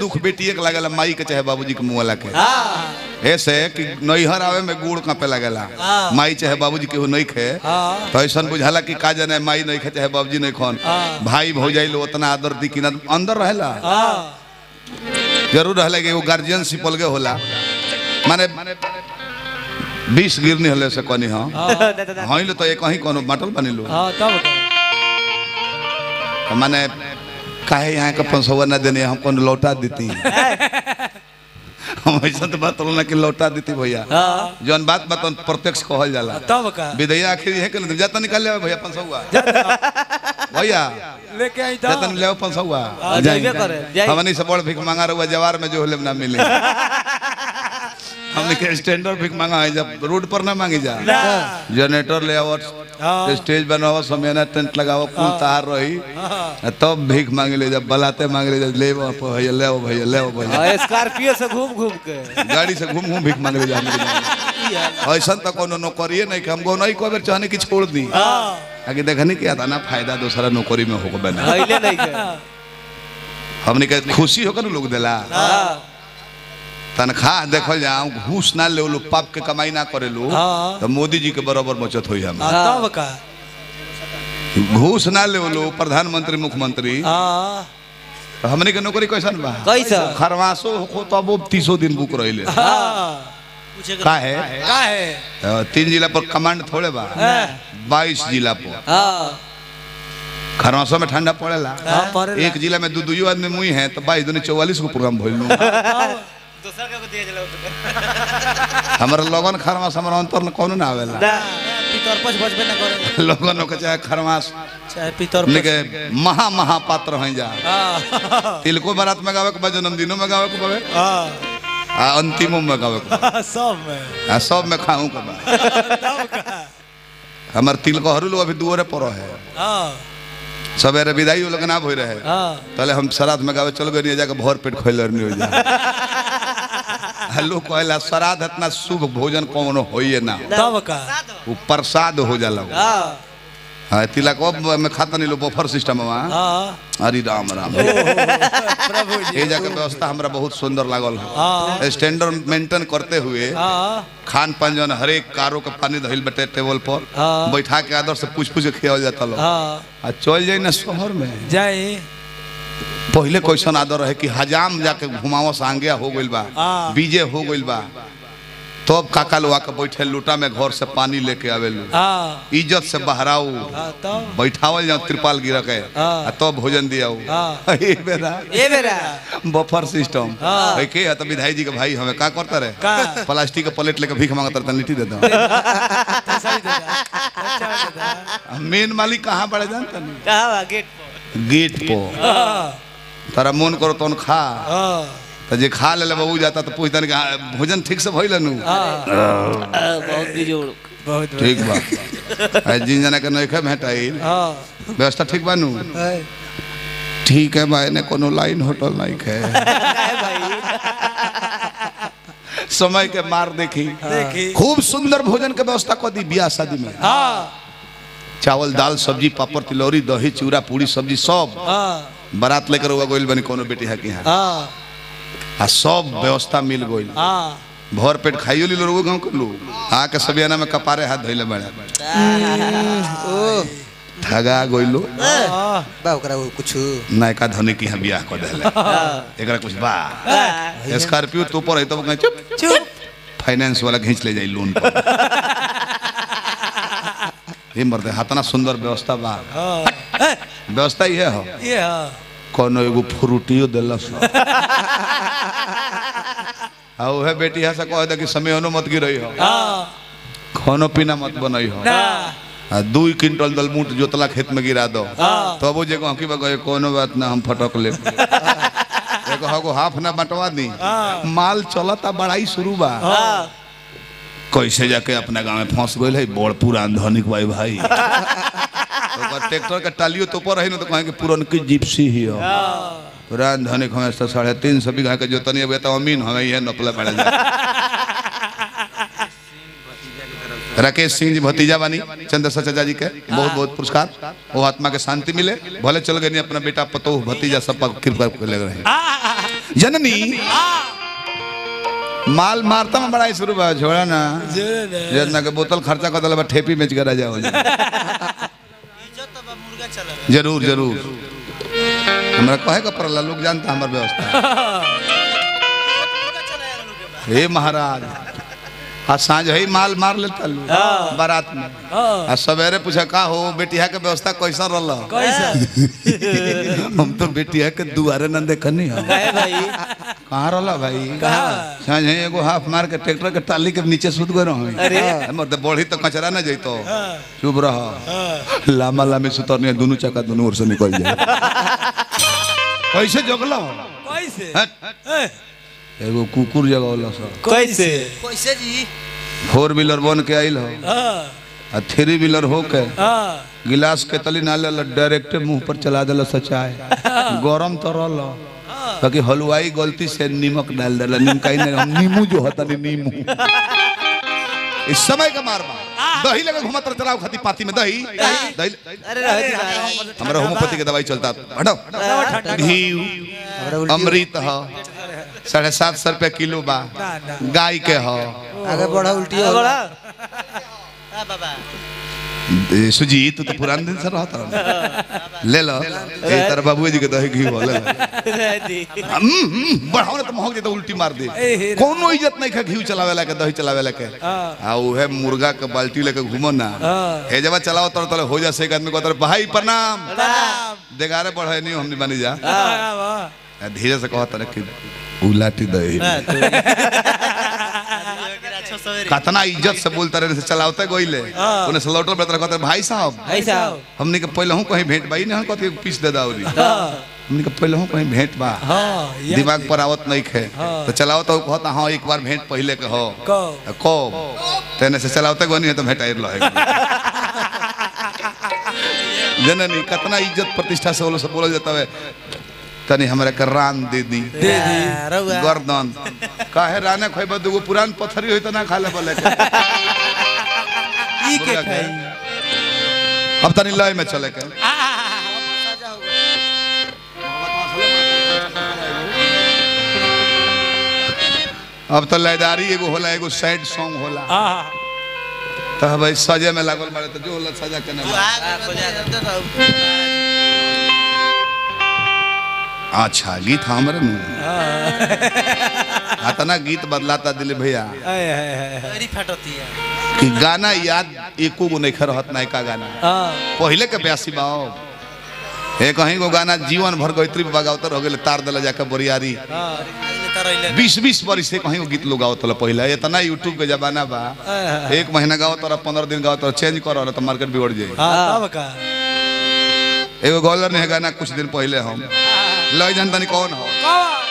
दुख बेटिए के लागेला माई के चाहे बाबूजी के मुँह के ऐसे कि नैहर आवे में गुड़ कांपे लगेला माई चाहे बाबूजी के नहीं खे तो ऐसा बुझाला कि का जाने माई नहीं खे चाहे बाबूजी नहीं खन भाई भौजाई लो उतना आदर दी कि ना अंदर रहेला जरूर रहला कि एगो गार्जियन सिपल के होला माने बीस गिरनी हले से कनी हाँ हई लो तो एक ही कोनो बाटल बनी लो तो माने काहे यहाँ का पंसवा ना देने हम कौन लौटा देती हम ऐसा तो बात ना कि लौटा देती भैया जौन बात बात प्रत्यक्ष कहल जाला तब का विदैया आखिर यह के जाता निकाल ले भैया पंसवा भैया लेके आई जाता तो ले पंसवा हाँ, जाइबे करे, जाइब। हमनी से बड़ भीख मांगा रहुआ जवार में जो होले ना मिले हमने के स्टैंडर्ड भीख मांगा है जब रोड पर ना मांगी जा जनरेटर ले आवत हाँ। स्टेज बनावो समियाना टेंट लगावो कुल तार रही तब भीख मांगे ले जब बलाते मांगे ले जब ले भैया ले भैया ले भैया हाँ, स्कॉर्पियो से घूम घूम के गाड़ी से घूम घूम भीख मांगे ले जा ऐसा तो कोनो नौकरी नहीं कि हमको नहीं कोई बेर चाहने की छोड़ दी आगे देखने की आता ना फायदा दूसरा नौकरी में होगा बना अहिले नहीं के हमने के खुशी होकर लोग दिला हाँ, तनख्वाह देखल जाओ घूस ना ले लो पाप के कमाई ना करे लो हाँ। तो मोदी जी के बराबर बचत हुई हम तब का घूस ना ले लो प्रधानमंत्री मुख्यमंत्री हाँ तो हमने के नौकरी कैसन बा कैसा खरवासो हो तो अब तीसो दिन बुक रहिले हाँ का है का है अ, तीन जिला पर कमांड थोड़े बा हाँ। बाईस जिला पर हाँ खरवासो में ठंडा पड़ेला हाँ, पड़ेला। एक जिला में दू दुइयो आदमी मुई है तो बाईस दूनी चौवालीस को प्रोग्राम भइल नु दूसरा के दिया जला हमारा लगन खरवास हमारा अंतर कोनो ना आवेला पितर पछ बजबे ना करे लगन के चाहे खरवास चाहे पितर हमने के महा महा पात्र हैं जा हाँ तिलको बारात में गावे के बा जन्मदिनों में गावे के बावे हाँ आ अंतिमों में गावे के बा। सब में आ सब में खाऊं के बा तब का हमार तिलको हरू लोग अभी दुआरे पर है हाँ सवेरे विदाई लोग ना भई रहे हाँ तले हम श्राद्ध में गावे चल गए जाके भर पेट खोल नहीं हो जा हेलो कहला श्राद्ध इतना शुभ भोजन कौन होइए ना तब का वो प्रसाद हो जाला वो। हाँ हाँ तिलक में खाता नहीं लो बफर सिस्टम वहाँ हाँ हरि राम राम प्रभु जी ये जगह व्यवस्था हमरा बहुत सुंदर लागल हाँ। है स्टैंडर्ड मेंटेन करते हुए हाँ खान पान जौन हरेक कारो के पानी धइल बटे टेबल पर हाँ। बैठा के आदर से पूछ पूछ के खियावल जाता लोग हाँ आ चल जाई ना शहर में जाए पहले कैसन आदर रहे कि हजाम जाके घुमावस आंगिया हो गइल बा हाँ। बीजे हो गइल बा तब काका लोग आके बैठे लूटा में घर से पानी लेके आवेलू हाँ इज्जत से बहराऊ हाँ तब बैठावल जाओ त्रिपाल गिर के हाँ। आ तब भोजन दियाऊ हाँ। ए बेरा ये बेरा बफर सिस्टम हाँ। है के है तो विधाई जी के भाई हमें का करता रहे का? प्लास्टिक का प्लेट लेके भीख मांगता रहता लिट्टी देता सही देता अच्छा देता मेन मालिक कहाँ बड़े जानता नहीं कहाँ बा गेट पर गेट पर हाँ तारा मन करो तो खा हाँ तो जे खा ले बबू जाता तो पूछता नहीं कि हाँ, भोजन ठीक से भइल नु हाँ आ, बहुत बिजोड़ बहुत ठीक बा आ, जिन जना के नइखे भेटाई हाँ व्यवस्था ठीक बा नु है। ठीक है भाई ने कोनो लाइन होटल नहीं खे काहे भाई समय के मार देखी देखी खूब सुंदर भोजन के व्यवस्था कर दी बियाह शादी में हाँ चावल दाल सब्जी पापड़ तिलौरी दही चूड़ा पूरी सब्जी सब हाँ बारात लेकर हुआ गोइल बनी कोनो बेटी है कि यहाँ हाँ आ सब व्यवस्था मिल गइल हाँ भर पेट खाइयो ली लोग गाँव के लोग आके सबियाना में कपारे हाथ धोइले बड़े ठगा गइलो हाँ बा ओकरा कुछ नायका धनी की यहाँ बियाह कर देले एकरा कुछ बा स्कॉर्पियो तो ऊपर है तो कहीं चुप चुप फाइनेंस वाला खींच ले जाई लोन पर ये मर्दे हाथना सुंदर व्यवस्था बा हाँ है, व्यवस्था ये हो ये हाँ कोनो एगो फ्रूटियो देलस आ उहे बेटी है से कह दे कि समय मत गिरई हो हाँ खानो पीना मत बनई हो ना आ दू क्विंटल दलमूट जोतला खेत में गिरा दो हाँ। तब वो जे की बगै कोनो बात ना हम फटक ले एगो हगो हाफ ना बंटवा दी हाँ। माल चलता बड़ाई शुरू बा हाँ कैसे जाके अपना गांव में फंस गइल है बड़ पुरान धनिक भाई भाई ओकर ट्रैक्टर के टालियो तो ऊपर रही ना तो कहें कि पुरनकी जिप्सी ही हो पुरान धनिक हमें तो साढ़े तीन सौ बीघा के जोतनी है तो अमीन हमें यह नकले पड़े राकेश सिंह जी भतीजा बानी चंद्रशेखर चाचा जी के बहुत बहुत पुरस्कार वो आत्मा के शांति मिले भले चल गए अपना बेटा पतो भतीजा सब पर कृपा कर ले रहे जननी माल मारता में बड़ा शुरू बा छोड़ा ना जोरे ने जना के बोतल खर्चा कर दिला बा ठेपी बेच कर जाओ इज्जत तो बा मुर्गा चला जरूर जरूर हमरा कहे का पड़ला लोग जानता हमर व्यवस्था मुर्गा चला लोग के बा हे महाराज आ सांझ ही माल मार लेता लो बारात में हां आ सवेरे पूछा का हो बेटिया के व्यवस्था कैसा रहल कैसा हम तो बेटिया के दुआरे न देखनी हम काहे भाई कहाँ रहला भाई कहाँ? सांझ ही एगो हाफ मार के ट्रैक्टर के टाली के नीचे सुत गए रहो अरे। मतलब बढ़ी तो कचरा न जइतो हां चुप रह हां लामा लामी सुतरनी दोनों चक्का दोनों ओर से निकल जाए कैसे जगला कैसे हट। ए, एगो कुकुर जगौला सब कैसे कैसे जी फोर व्हीलर बन के आइल हो हां आ थ्री व्हीलर हो के हां गिलास के तली ना ले डायरेक्ट मुंह पर चला दिल सचाए गरम तो रहल ताकि हलवाई गलती से नीमक डाल दिला निमकाई नहीं हम नींबू जो होता नहीं नींबू इस समय का मार मार दही लगे घुमत रह चलाओ खाती पाती में दही दही अरे रह दी महाराज हमारा होम्योपैथी के दवाई चलता हटो घी अमृत ह साढ़े सात सौ रुपया किलो बा ना ना गाय के ह आगे बढ़ा उल्टी ये हो बड़ा हां बाबा ए, सुजीत तू तो पुराने दिन से रहता रह ले लो ए तार बाबू जी के दही घी हो ले लो रह दी हम्म, हम्म, बढ़ाओ ना तो महक जेता उल्टी मार दे ए, हे, कोनो इज्जत नहीं खा घी चलावेला के दही चलावेला के हाँ। आ उहे मुर्गा के बाल्टी लेके घूमो ना हाँ। हे जब चलाओ तर तले हो जा से एक आदमी को तर भाई प्रणाम प्रणाम देगारे बढ़े नहीं हमनी बनी जा हां वाह आ, धीरे से कहत रहे कि उलाटी दही अच्छा सवेरे कतना इज्जत से बोलता रहे से चलावते गोइले हाँ। उन्हें स्लॉटर पे कहते भाई साहब भाई साहब हमने के पहले हूं कहीं भेंट बाई नहीं कहते पीस दे दावरी हां हमने के पहले हूं कहीं भेंट बा हां ये दिमाग पर आवत नहीं खे हाँ। तो चलाओ तो कहता हाँ एक बार भेंट पहले के हो को कब तेने से चलावते गो नहीं है तो भेंट आइर लो जननी कितना इज्जत प्रतिष्ठा से बोलो सब बोल जाता है तनी हमरा के रान दे दी दे दी रहुआ गर्दन काहे राने खोइबा दुगो पुरान पत्थरी होई त ना खाले बोले के ई के खाई अब तनी लय में चले के अब तो लयदारी एगो होला एगो सैड सॉन्ग होला हां तो भाई सजे में लागल बारे तो जो होला सजा के ना अच्छा गीत हमरे नु अतना गीत बदलाता दिले भैया आय हाय हाय मेरी फटती है कि गाना याद एको गो नहीं रहत नहीं का गाना हां पहले के ब्यासी बाओ हे कहीं को गाना जीवन भर गैत्री बगावतर हो गेले तार दला जाके बोरियारी हां बीस बीस बरिस से कहीं को गीत लोग गावत होला पहले इतना यूट्यूब के जमाना बा एक महीना गाओ तोरा पंद्रह दिन गाओ तोरा चेंज करो तो मार्केट बिगड़ जाए हां तब का एगो गॉलर ने गाना कुछ दिन पहले हम लय जान तनी कौन हो कौन